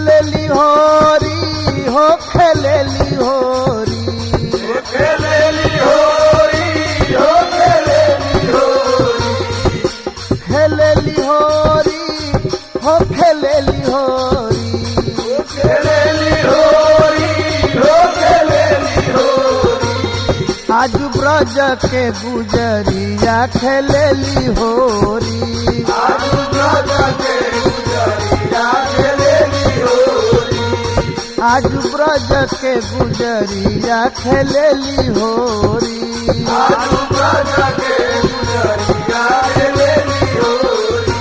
खेलेली होरी हो खेलेली होरी खेलेली होरी हो खेलेली होरी खेलेली होरी हो खेलेली होरी खेलेली होरी हो खेलेली होरी आज ब्रज के गुजरिया खेलेली होरी आजू ब्रज के गुजरिया खेलेली होरी आज ब्रज के गुजरिया खेलेली होरी आजू ब्रज के गुजरिया खेलेली होरी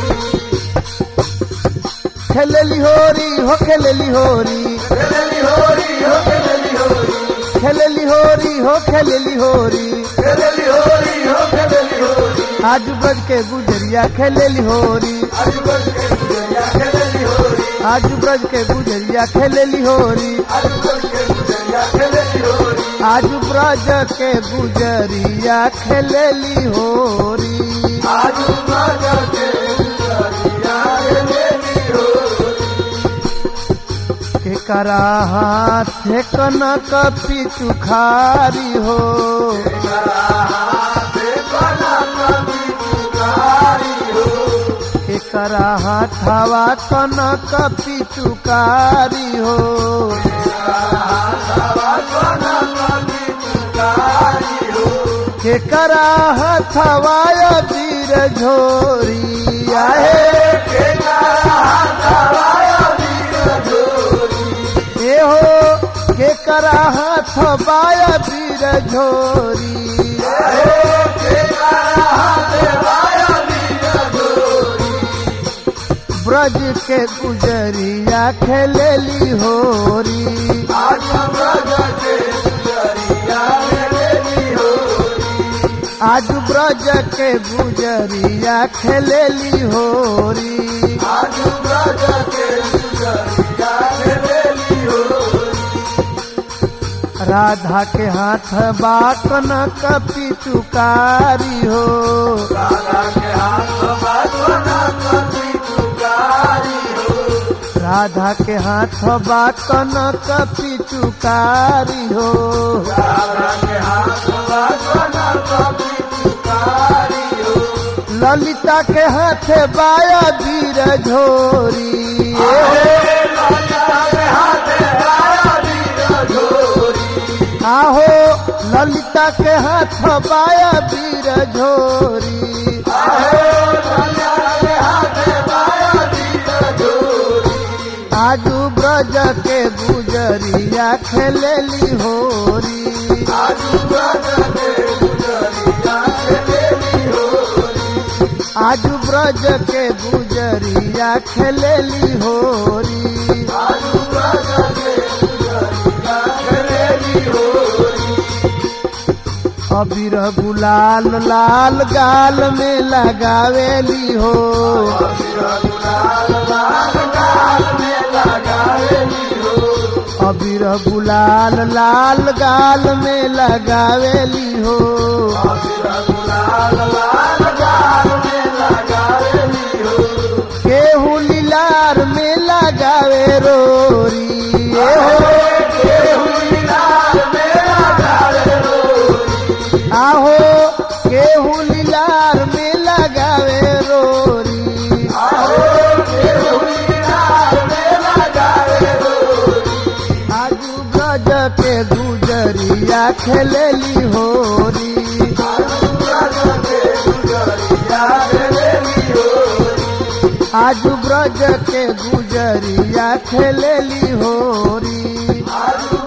खेलेली होरी हो खेलेली होरी खेलेली होरी हो खेलेली होरी खेलेली होरी हो खेलेली होरी खेलेली होरी हो खेलेली होरी आज ब्रज के गुजरिया खेलेली होरी आजू ब्रज के गुजरिया खेलेली होरी आज ब्रज के गुजरिया खेलेली होरी आजू ब्रज के गुजरिया खेलेली होरी आज ब्रज के गुजरिया खेलेली होरी आजू ब्रज के गुजरिया खेलेली होरी के करा हाथ कनक पिचुखारी हो के करा हाथवा कनक पिचुकारी हो के करा हाथवा वीर झोरी आहे ए हो के करा हाथ बाया वीर झोरी ब्रज के गुजरिया खेलेली होरी आज ब्रज के गुजरिया खेलेली होरी राधा के हाथ बाकन कपी चुकारी हो राधा के हाथ बाकन कपी चुकारी हो ललिता के हाथ बाया वीर झोरी आहो ललिता के हाथ बाया वीर झोरी आजू ब्रज के गुजरिया खेलेली होरी आजू ब्रज के गुजरिया खेलेली होरी अबीर गुलाल लाल गाल में लगावेली हो अबीर गुलाल लाल गाल में लगावेली हो केहू लीलार में लगावे रोरी ए हो आहो केहू लीलार में लगावे रोरी आजू ब्रज के गुजरिया खेलेली होरी आजू ब्रज के गुजरिया खेलेली होरी आजू